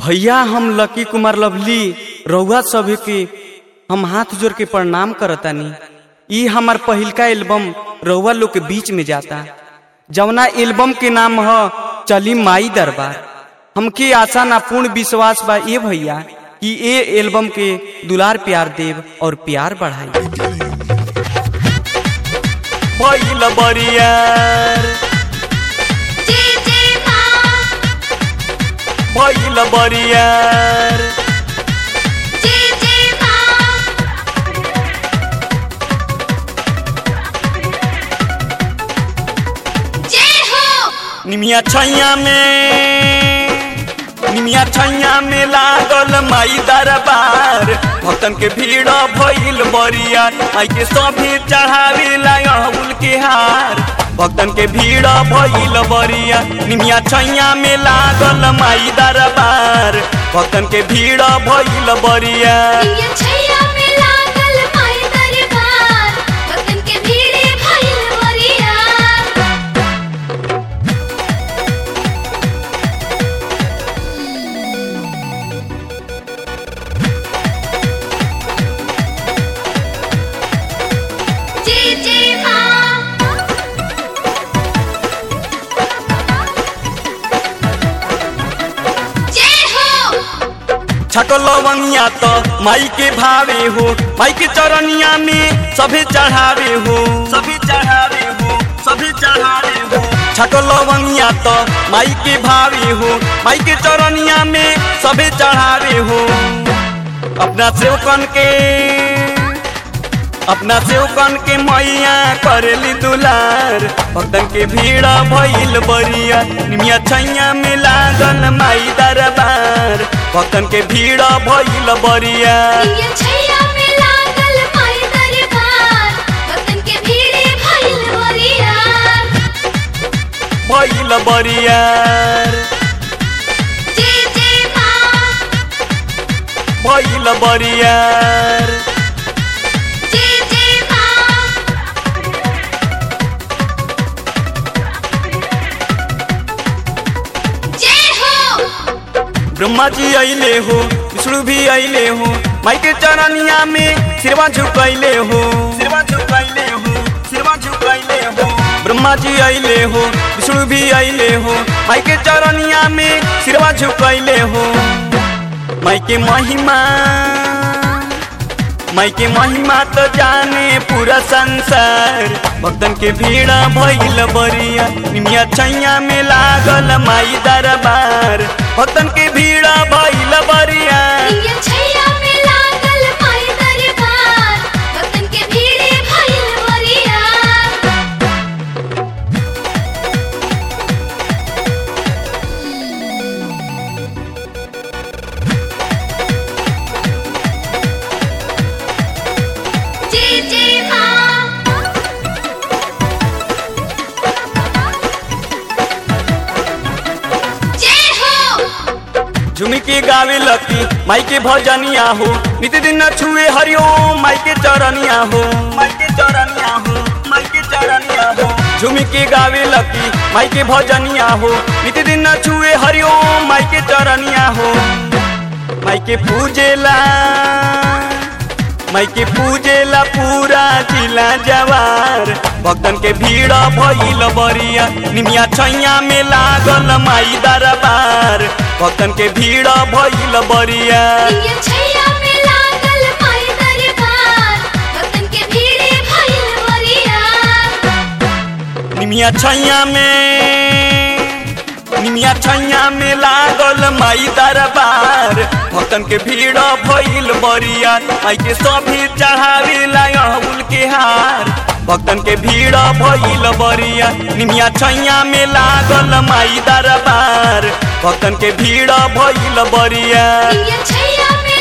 भैया हम लकी कुमार लवली रउआ सभी के हम हाथ जोड़ के प्रणाम करतानी ई हमार पहिलका एल्बम रउआ लोग के बीच में जाता जवना एल्बम के नाम ह चली माई दरबार हमके आशा ना पूर्ण विश्वास बा ये भैया कि ए एल्बम के दुलार प्यार देव और प्यार बढ़ाई भइल बरियार जे जे माँ भइल बरियार जे जे माँ जय हो निमिया छैया में निमिया छैया में लागल माई दरबार भक्तन के भीड़ भइल बरिया माई के सभी चढ़ावे लाउल के हार भक्तन के भीड़ भइल बरिया निमिया छैया में लागल माई दरबार भक्तन के भीड़ भइल बरिया इंडियन छैया में लागल माई दरबार भक्तन के भीड़े भइल बरिया जे जे माँ जय हो छको लवंगिया तो माई के भावे हो माई के चरनिया में सभी चढ़ावे हो सभी चढ़ावे हो सभी चढ़ावे हो छको लवंगिया तो माई के भावे हो माई के चरनिया में सभी चढ़ावे हो अपना सेवकन के अपना सेवकन के मैया करेली दुलार भक्तन के भीड़ भइल बरिया निमिया छैया में लागल माई दरबार भक्तन के भीड़ भइल बरिया इंडियन छैया में लागल माई दरबार भक्तन के भीड़े भइल बरिया भइल बरियार जे जे माँ भइल बरियार जे जे माँ जय हो ब्रह्मा जी अइले हो विष्णु भी अइले हो माई के चरनिया में सिरवा झुकैले हो सिरवा झुकैले हो सिरवा झुकैले हो ब्रह्मा जी अइले हो विष्णु भी अइले हो माई के चरनिया में सिरवा झुकैले हो माई के महिमा माई के महिमा तो जाने पूरा संसार भक्तन के भीड़ भइल बरिया निमिया छैया में लागल माई दरबार भक्तन के भीड़ भइल बरिया इंडियन छैया में लागल माई दरबार भक्तन के भीड़े भइल बरिया जे जे माँ जय हो झुमी के गावे लकी माई के भजनिया हो नित दिन न छुए हरिओम माई के चरनिया हो माई के चरनिया हो माई के चरनिया हो झुमी के गावे लकी माई के भजनिया हो नित दिन न छुए हरिओम माई के चरनिया हो माई के पूजेला माई के पूजेला पूरा जिला जवार भक्तन के भीड़ भइल बरिया निमिया छैया में लागल माई दरबार भक्तन के भीड़ भइल बरिया इंडियन छैया में लागल माई दरबार भक्तन के भीड़े भइल बरिया निमिया छैया में निमिया छैया में लागल माई दरबार भक्तन के भीड़ भइल बरिया माई के सभी चढ़ावे लाउल के हार भक्तन के भीड़ भइल बरिया निमिया छैया में लागल माई दरबार भक्तन के भीड़ भइल बरिया इंडियन छैया में